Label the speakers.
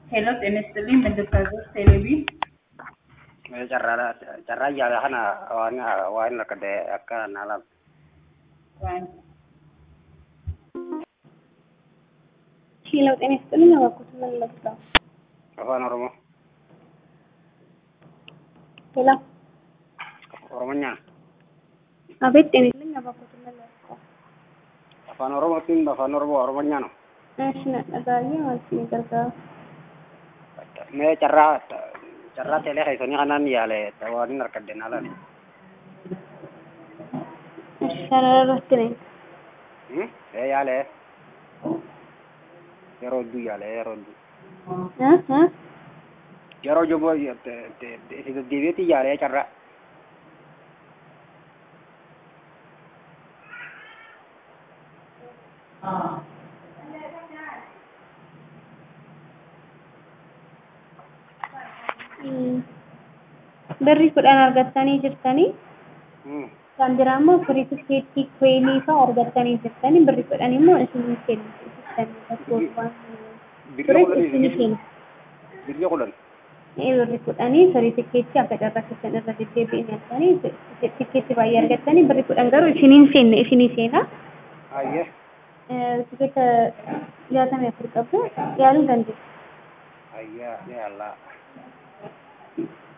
Speaker 1: ሄሎ ጤና ይስጥልኝ በድርሳዞች ቴሌቪዥን
Speaker 2: carraa carraa yaala kana waan waan akka akka naala
Speaker 3: ሄሎ ጤና ይስጥልኝ አባኩት ምን ለብሰው
Speaker 2: afaan oromoo
Speaker 3: ሄሎ
Speaker 2: oromonyaan
Speaker 3: አቤት ጤና ይስጥልኝ አባኩት ምን ለብሰው
Speaker 2: afaan oromootiin afaan oromoo oromonyaan
Speaker 3: እሺ ነጠጋዬ ማለት ነው ገርጋር
Speaker 2: mee carraa carraa teelee keessanii kanaan yaale waan harkadde naalaan
Speaker 3: እሺ ሰረረት ነኝ
Speaker 2: ee yaale yeroo hedduu yaale yeroo hedduu
Speaker 3: እ እ
Speaker 2: yeroo joboo deddeebiitti yaale carraa
Speaker 3: birrii kudhan argattanii jirtanii kan biraa immoo firii tikeettii kweenii fa'aa argattanii jirtanii birrii kudhan immoo isinii kennu jirtanii bakka turis isinii kennu
Speaker 2: birrii kudhan
Speaker 3: birrii kudhanii firii tikeettii akka carraa keessan irra deddeebi'in arganii tikeettii baay'ee argattanii birrii kudhan garuu isiniin seenne isinii seenaa
Speaker 2: ayyee
Speaker 3: tikeeta jaatamii afur qabdu yaaluu dandeessu.
Speaker 2: ayyaa yaallaa